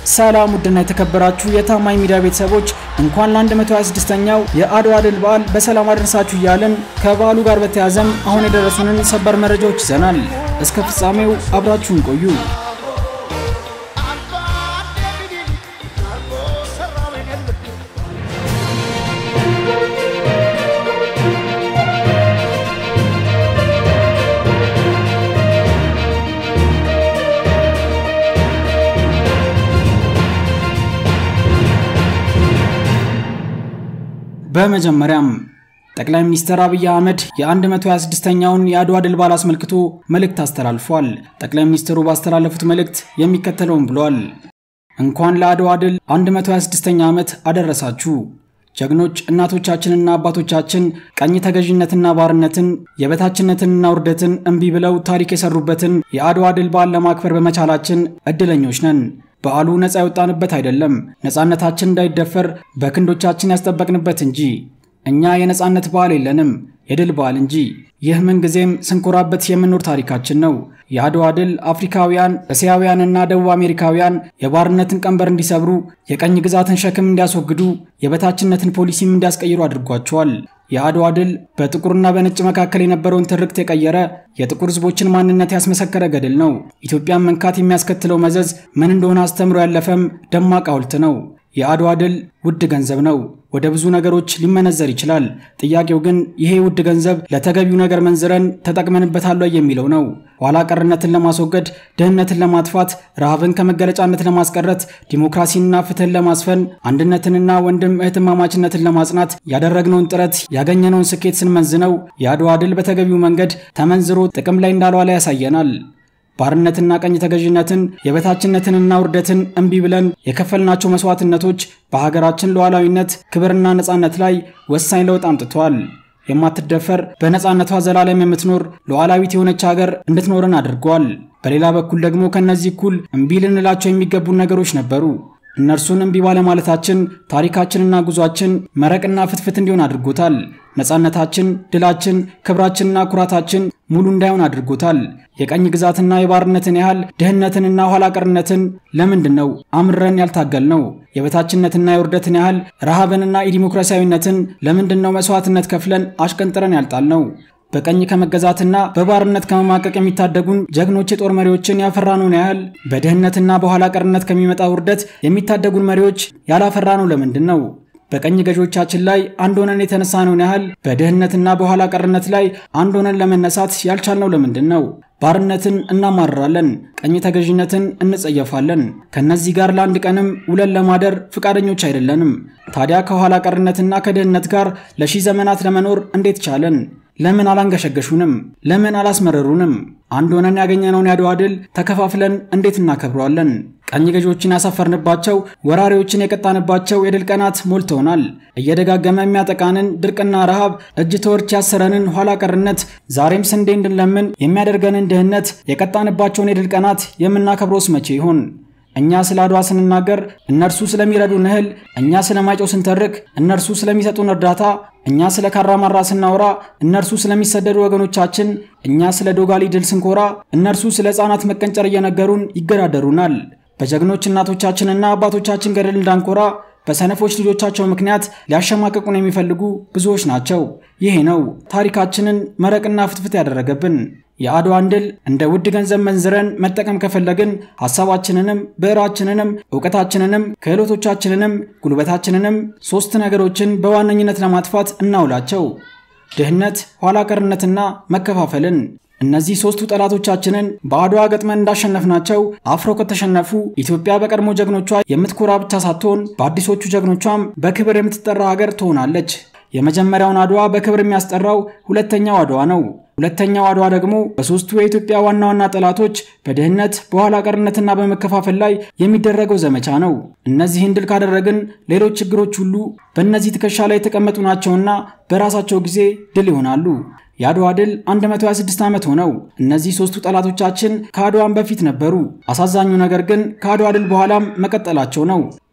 ሰላም ውድና የተከበራችሁ የታማኝ ሚዲያ ቤተሰቦች እንኳን ለ126ኛው የአድዋ ድል በዓል በሰላም አደረሳችሁ እያልን ከበዓሉ ጋር በተያያዘም አሁን የደረሱንን ሰበር መረጃዎች ይዘናል። እስከ ፍጻሜው አብራችሁን ቆዩ። በመጀመሪያም ጠቅላይ ሚኒስትር አብይ አህመድ የ126ኛውን የአድዋ ድል በዓል አስመልክቶ መልእክት አስተላልፏል። ጠቅላይ ሚኒስትሩ ባስተላለፉት መልእክት የሚከተለውን ብለዋል። እንኳን ለአድዋ ድል 126ኛ ዓመት አደረሳችሁ። ጀግኖች እናቶቻችንና አባቶቻችን ቀኝ ተገዥነትና ባርነትን የበታችነትንና ውርደትን እምቢ ብለው ታሪክ የሰሩበትን የአድዋ ድል በዓል ለማክበር በመቻላችን እድለኞች ነን። በዓሉ ነፃ የወጣንበት አይደለም፣ ነፃነታችን እንዳይደፈር በክንዶቻችን ያስጠበቅንበት እንጂ። እኛ የነፃነት በዓል የለንም፣ የድል በዓል እንጂ። ይህ ምንጊዜም ስንኮራበት የምንኖር ታሪካችን ነው። የአድዋ ድል አፍሪካውያን፣ እስያውያንና ደቡብ አሜሪካውያን የባርነትን ቀንበር እንዲሰብሩ፣ የቀኝ ግዛትን ሸክም እንዲያስወግዱ፣ የበታችነትን ፖሊሲም እንዲያስቀይሩ አድርጓቸዋል። የአድዋ ድል በጥቁርና በነጭ መካከል የነበረውን ትርክት የቀየረ የጥቁር ሕዝቦችን ማንነት ያስመሰከረ ገድል ነው። ኢትዮጵያን መንካት የሚያስከትለው መዘዝ ምን እንደሆነ አስተምሮ ያለፈም ደማቅ ሐውልት ነው። የአድዋ ድል ውድ ገንዘብ ነው። ወደ ብዙ ነገሮች ሊመነዘር ይችላል። ጥያቄው ግን ይሄ ውድ ገንዘብ ለተገቢው ነገር መንዝረን ተጠቅመንበታል የሚለው ነው። ኋላ ቀርነትን ለማስወገድ፣ ድህነትን ለማጥፋት፣ ረሃብን ከመገለጫነት ለማስቀረት፣ ዲሞክራሲንና ፍትህን ለማስፈን፣ አንድነትንና ወንድም እህትማማችነትን ለማጽናት ያደረግነውን ጥረት ያገኘነውን ስኬት ስንመዝነው የአድዋ ድል በተገቢው መንገድ ተመንዝሮ ጥቅም ላይ እንዳልዋለ ያሳየናል። ባርነትና ቀኝ ተገዥነትን የበታችነትንና ውርደትን እምቢ ብለን የከፈልናቸው መስዋዕትነቶች በሀገራችን ሉዓላዊነት ክብርና ነፃነት ላይ ወሳኝ ለውጥ አምጥተዋል። የማትደፈር በነፃነቷ ዘላለም የምትኖር ሉዓላዊት የሆነች ሀገር እንድትኖረን አድርገዋል። በሌላ በኩል ደግሞ ከእነዚህ እኩል እምቢ ልንላቸው የሚገቡን ነገሮች ነበሩ። እነርሱን እምቢ ባለማለታችን ታሪካችንና ጉዟችን መረቅና ፍትፍት እንዲሆን አድርጎታል። ነፃነታችን፣ ድላችን፣ ክብራችንና ኩራታችን ሙሉ እንዳይሆን አድርጎታል። የቀኝ ግዛትና የባርነትን ያህል ድህነትንና ኋላ ቀርነትን ለምንድን ነው አምረን ያልታገል ነው? የበታችነትና የውርደትን ያህል ረሃብንና የዲሞክራሲያዊነትን ለምንድን ነው መስዋዕትነት ከፍለን አሽቀንጥረን ያልጣል ነው? በቀኝ ከመገዛትና በባርነት ከመማቀቅ የሚታደጉን ጀግኖች የጦር መሪዎችን ያፈራነውን ያህል በድህነትና በኋላ ቀርነት ከሚመጣ ውርደት የሚታደጉን መሪዎች ያላፈራነው ለምንድን ነው? በቀኝ ገዢዎቻችን ላይ አንድ ሆነን የተነሳነውን ያህል በድህነትና በኋላ ቀርነት ላይ አንድ ሆነን ለመነሳት ያልቻልነው ለምንድን ነው? ባርነትን እናማርራለን፣ ቀኝ ተገዥነትን እንጸየፋለን። ከነዚህ ጋር ለአንድ ቀንም ውለን ለማደር ፍቃደኞች አይደለንም። ታዲያ ከኋላ ቀርነትና ከድህነት ጋር ለሺህ ዘመናት ለመኖር እንዴት ቻለን? ለምን አላንገሸገሹንም? ለምን አላስመረሩንም? አንድ ሆነን ያገኘነውን የአድዋ ድል ተከፋፍለን እንዴት እናከብረዋለን? ቀኝ ገዢዎችን ያሳፈርንባቸው፣ ወራሪዎችን የቀጣንባቸው የድል ቀናት ሞልተውናል። እየደጋገመ የሚያጠቃንን ድርቅና ረሃብ፣ እጅ ተወርች ያሰረንን ኋላ ቀርነት፣ ዛሬም ስንዴ እንድንለምን የሚያደርገንን ድህነት የቀጣንባቸውን የድል ቀናት የምናከብረውስ መቼ ይሆን? እኛ ስለ አድዋ ስንናገር እነርሱ ስለሚረዱን እህል፣ እኛ ስለ ማይጨው ስንተርክ እነርሱ ስለሚሰጡን እርዳታ፣ እኛ ስለ ካራማራ ስናወራ እነርሱ ስለሚሰደዱ ወገኖቻችን፣ እኛ ስለ ዶጋሊ ድል ስንኮራ እነርሱ ስለ ሕፃናት መቀንጨር እየነገሩን ይገዳደሩናል። በጀግኖች እናቶቻችንና አባቶቻችን ገድል እንዳንኮራ በሰነፎች ልጆቻቸው ምክንያት ሊያሸማቀቁን የሚፈልጉ ብዙዎች ናቸው። ይሄ ነው ታሪካችንን መረቅና ፍትፍት ያደረገብን። የአድዋን ድል እንደ ውድ ገንዘብ መንዝረን መጠቀም ከፈለግን ሐሳባችንንም ብዕራችንንም እውቀታችንንም ክህሎቶቻችንንም ጉልበታችንንም ሦስት ነገሮችን በዋነኝነት ለማጥፋት እናውላቸው፤ ድህነት፣ ኋላ ቀርነትና መከፋፈልን። እነዚህ ሦስቱ ጠላቶቻችንን በአድዋ ገጥመን እንዳሸነፍናቸው አፍረው ከተሸነፉ ኢትዮጵያ በቀድሞ ጀግኖቿ የምትኮራ ብቻ ሳትሆን በአዲሶቹ ጀግኖቿም በክብር የምትጠራ ሀገር ትሆናለች። የመጀመሪያውን አድዋ በክብር የሚያስጠራው ሁለተኛው አድዋ ነው። ሁለተኛው አድዋ ደግሞ በሦስቱ የኢትዮጵያ ዋና ዋና ጠላቶች በድህነት በኋላ ቀርነትና በመከፋፈል ላይ የሚደረገው ዘመቻ ነው። እነዚህን ድል ካደረግን ሌሎች ችግሮች ሁሉ በእነዚህ ትከሻ ላይ የተቀመጡ ናቸውና በራሳቸው ጊዜ ድል ይሆናሉ። የአድዋ ድል 126 ዓመት ሆነው። እነዚህ ሦስቱ ጠላቶቻችን ከአድዋም በፊት ነበሩ። አሳዛኙ ነገር ግን ከአድዋ ድል በኋላም መቀጠላቸው ነው።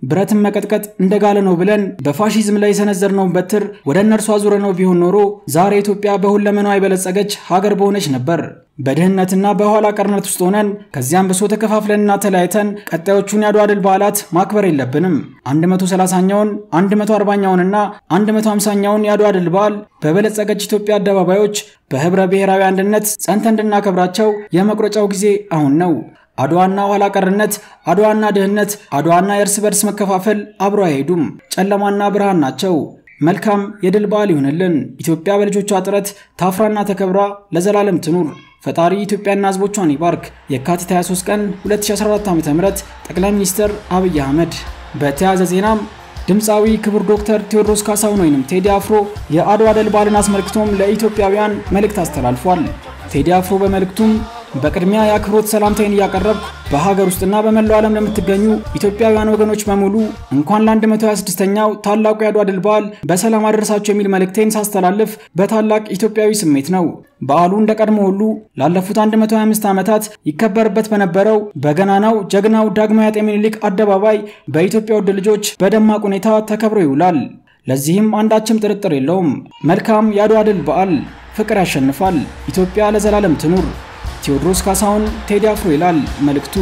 ብረትን መቀጥቀጥ እንደጋለ ነው ብለን በፋሺዝም ላይ የሰነዘርነውን በትር ወደ እነርሱ አዙረነው ቢሆን ኖሮ ዛሬ ኢትዮጵያ በሁለመናዋ የበለጸገች ሀገር በሆነች ነበር። በድህነትና በኋላ ቀርነት ውስጥ ሆነን ከዚያም ብሶ ተከፋፍለንና ተለያይተን ቀጣዮቹን የአድዋ ድል በዓላት ማክበር የለብንም። 130ኛውን 140ኛውንና 150ኛውን የአድዋ ድል በዓል በበለጸገች ኢትዮጵያ አደባባዮች በህብረ ብሔራዊ አንድነት ጸንተን እንድናከብራቸው የመቁረጫው ጊዜ አሁን ነው። አድዋና ኋላ ቀርነት፣ አድዋና ድህነት፣ አድዋና የእርስ በርስ መከፋፈል አብሮ አይሄዱም። ጨለማና ብርሃን ናቸው። መልካም የድል በዓል ይሁንልን። ኢትዮጵያ በልጆቿ ጥረት ታፍራና ተከብራ ለዘላለም ትኑር። ፈጣሪ ኢትዮጵያና ህዝቦቿን ይባርክ። የካቲት 23 ቀን 2014 ዓ.ም ጠቅላይ ሚኒስትር አብይ አህመድ። በተያያዘ ዜናም ድምፃዊ ክቡር ዶክተር ቴዎድሮስ ካሳሁን ወይንም ቴዲ አፍሮ የአድዋ ድል በዓልን አስመልክቶም ለኢትዮጵያውያን መልእክት አስተላልፏል። ቴዲ አፍሮ በመልእክቱም በቅድሚያ የአክብሮት ሰላምታይን እያቀረብኩ በሀገር ውስጥና በመላው ዓለም ለምትገኙ ኢትዮጵያውያን ወገኖች በሙሉ እንኳን ለ126ኛው ታላቁ የአድዋ ድል በዓል በሰላም አደረሳችሁ የሚል መልእክቴን ሳስተላልፍ በታላቅ ኢትዮጵያዊ ስሜት ነው። በዓሉ እንደ ቀድሞ ሁሉ ላለፉት 125 ዓመታት ይከበርበት በነበረው በገናናው ጀግናው ዳግማዊ አጤ ምኒልክ አደባባይ በኢትዮጵያ ውድ ልጆች በደማቅ ሁኔታ ተከብሮ ይውላል። ለዚህም አንዳችም ጥርጥር የለውም። መልካም የአድዋ ድል በዓል። ፍቅር ያሸንፋል። ኢትዮጵያ ለዘላለም ትኑር። ቴዎድሮስ ካሳሁን ቴዲ አፍሮ ይላል መልእክቱ።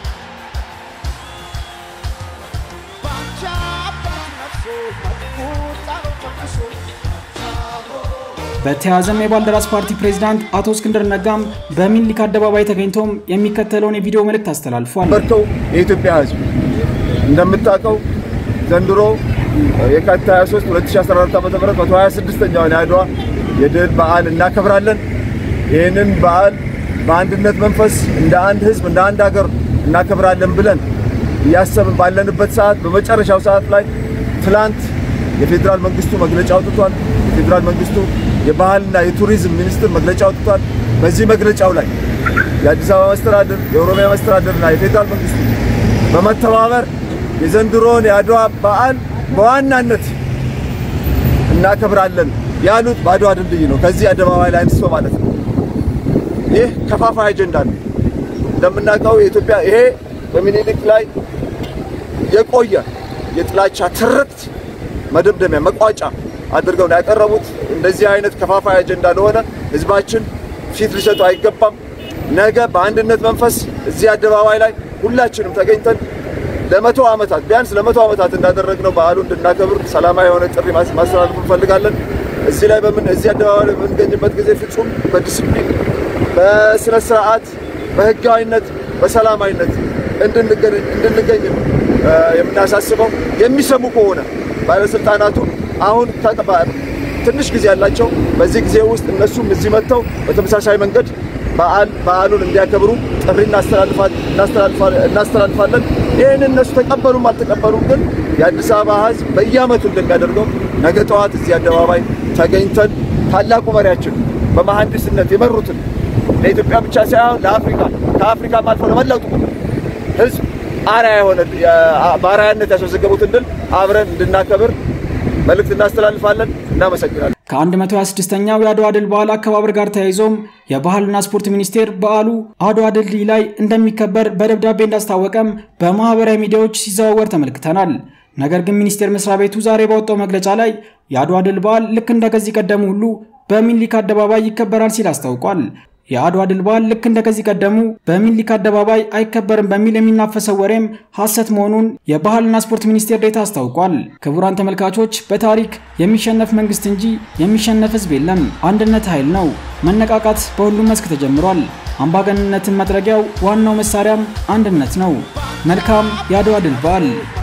በተያያዘም የባልደራስ ፓርቲ ፕሬዝዳንት አቶ እስክንድር ነጋም በሚኒሊክ አደባባይ ተገኝቶም የሚከተለውን የቪዲዮ መልእክት አስተላልፏል። በርተው የኢትዮጵያ ሕዝብ እንደምታውቀው ዘንድሮ የካቲት 23 2014 ዓ.ም 126ኛውን የአድዋ የድል በዓል እናከብራለን። ይህንን በዓል በአንድነት መንፈስ እንደ አንድ ህዝብ እንደ አንድ ሀገር እናከብራለን ብለን እያሰብን ባለንበት ሰዓት በመጨረሻው ሰዓት ላይ ትላንት የፌዴራል መንግስቱ መግለጫ አውጥቷል። የፌዴራል መንግስቱ የባህልና የቱሪዝም ሚኒስትር መግለጫ አውጥቷል። በዚህ መግለጫው ላይ የአዲስ አበባ መስተዳድር፣ የኦሮሚያ መስተዳድርና የፌዴራል መንግስቱ በመተባበር የዘንድሮን የአድዋ በዓል በዋናነት እናከብራለን ያሉት በአድዋ ድልድይ ነው። ከዚህ አደባባይ ላይ አንስቶ ማለት ነው። ይህ ከፋፋይ አጀንዳ ነው። እንደምናውቀው የኢትዮጵያ ይሄ በሚኒሊክ ላይ የቆየ የጥላቻ ትርክት መደምደሚያ መቋጫ አድርገው ነው ያቀረቡት። እንደዚህ አይነት ከፋፋይ አጀንዳ ለሆነ ህዝባችን ፊት ሊሰጡ አይገባም። ነገ በአንድነት መንፈስ እዚህ አደባባይ ላይ ሁላችንም ተገኝተን ለመቶ ዓመታት ቢያንስ ለመቶ ዓመታት እንዳደረግነው በዓሉ እንድናከብር ሰላማዊ የሆነ ጥሪ ማስተላለፍ እንፈልጋለን። እዚህ ላይ በምን እዚህ አደባባይ ላይ በምንገኝበት ጊዜ ፍጹም በዲስፕሊን በስነ ስርዓት በህጋዊነት በሰላማዊነት እንድንገኝ ነው የምናሳስበው። የሚሰሙ ከሆነ ባለስልጣናቱ አሁን ትንሽ ጊዜ ያላቸው በዚህ ጊዜ ውስጥ እነሱም እዚህ መጥተው በተመሳሳይ መንገድ በዓል በዓሉን እንዲያከብሩ ጥሪ እናስተላልፋለን። ይህን እነሱ ተቀበሉም አልተቀበሉም ግን የአዲስ አበባ ህዝብ በየዓመቱ እንደሚያደርገው ነገ ጠዋት እዚህ አደባባይ ተገኝተን ታላቁ መሪያችን በመሐንዲስነት የመሩትን ለኢትዮጵያ ብቻ ሳይሆን ለአፍሪካ ከአፍሪካም አልፎ ለመላው ጥቁር ህዝብ አርአያ የሆነ በአርአያነት ያስመዘገቡትን ድል አብረን እንድናከብር መልእክት እናስተላልፋለን። እናመሰግናለን። ከ126ኛው የአድዋ ድል በዓል አከባበር ጋር ተያይዞም የባህልና ስፖርት ሚኒስቴር በዓሉ አድዋ ድልድይ ላይ እንደሚከበር በደብዳቤ እንዳስታወቀም በማህበራዊ ሚዲያዎች ሲዘዋወር ተመልክተናል። ነገር ግን ሚኒስቴር መስሪያ ቤቱ ዛሬ ባወጣው መግለጫ ላይ የአድዋ ድል በዓል ልክ እንደ ከዚህ ቀደሙ ሁሉ በሚኒሊክ አደባባይ ይከበራል ሲል አስታውቋል። የአድዋ ድል በዓል ልክ እንደ ከዚህ ቀደሙ በሚኒሊክ አደባባይ አይከበርም በሚል የሚናፈሰው ወሬም ሐሰት መሆኑን የባህልና ስፖርት ሚኒስቴር ዴታ አስታውቋል። ክቡራን ተመልካቾች፣ በታሪክ የሚሸነፍ መንግስት እንጂ የሚሸነፍ ህዝብ የለም። አንድነት ኃይል ነው። መነቃቃት በሁሉም መስክ ተጀምሯል። አምባገንነትን መጥረጊያው ዋናው መሳሪያም አንድነት ነው። መልካም የአድዋ ድል በዓል